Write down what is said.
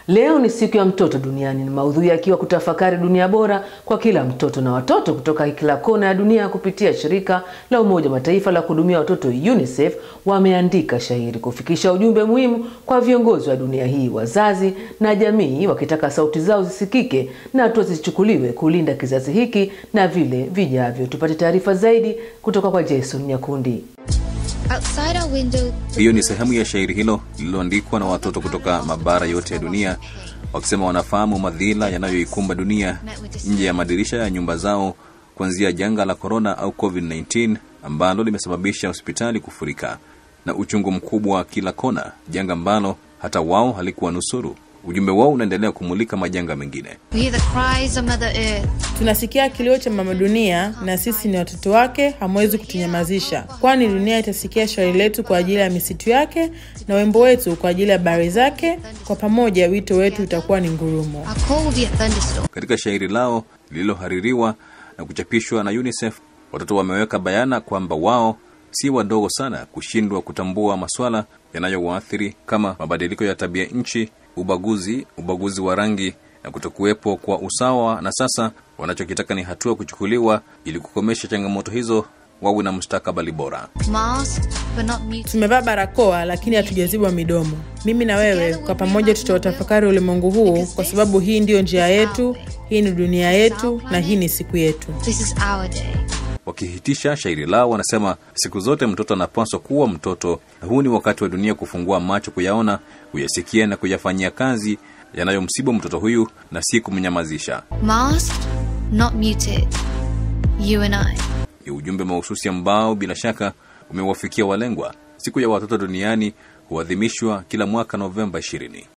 Leo ni siku ya mtoto duniani, ni maudhui yakiwa kutafakari dunia bora kwa kila mtoto na watoto kutoka kila kona ya dunia. Kupitia shirika la Umoja wa Mataifa la kuhudumia watoto UNICEF wameandika shairi kufikisha ujumbe muhimu kwa viongozi wa dunia hii, wazazi na jamii, wakitaka sauti zao zisikike na hatua zichukuliwe kulinda kizazi hiki na vile vijavyo. Tupate taarifa zaidi kutoka kwa Jason Nyakundi. Hiyo ni sehemu ya shairi hilo lililoandikwa na watoto kutoka mabara yote ya dunia, wakisema wanafahamu madhila yanayoikumba dunia nje ya madirisha ya nyumba zao, kuanzia janga la korona au COVID-19 ambalo limesababisha hospitali kufurika na uchungu mkubwa kila kona, janga ambalo hata wao halikuwa nusuru. Ujumbe wao unaendelea kumulika majanga mengine. Tunasikia kilio cha mama dunia, na sisi ni watoto wake, hamwezi kutunyamazisha, kwani dunia itasikia shauri letu kwa ajili ya misitu yake na wimbo wetu kwa ajili ya bahari zake. Kwa pamoja, wito wetu utakuwa ni ngurumo. Katika shairi lao lililohaririwa na kuchapishwa na UNICEF, watoto wameweka bayana kwamba wao si wadogo sana kushindwa kutambua maswala yanayowaathiri kama mabadiliko ya tabia nchi, ubaguzi, ubaguzi wa rangi na kutokuwepo kwa usawa, na sasa wanachokitaka ni hatua kuchukuliwa ili kukomesha changamoto hizo, wawe na mustakabali bora. Tumevaa barakoa lakini hatujazibwa midomo. Mimi na wewe kwa pamoja tutautafakari ulimwengu huu, kwa sababu hii ndiyo njia yetu, hii ni dunia yetu, na hii ni siku yetu. Wakihitisha shairi lao wanasema, siku zote mtoto anapaswa kuwa mtoto, na huu ni wakati wa dunia kufungua macho, kuyaona, kuyasikia na kuyafanyia kazi yanayomsibu mtoto huyu na si kumnyamazisha. Ni ujumbe mahususi ambao bila shaka umewafikia walengwa. Siku ya watoto duniani huadhimishwa kila mwaka Novemba 20.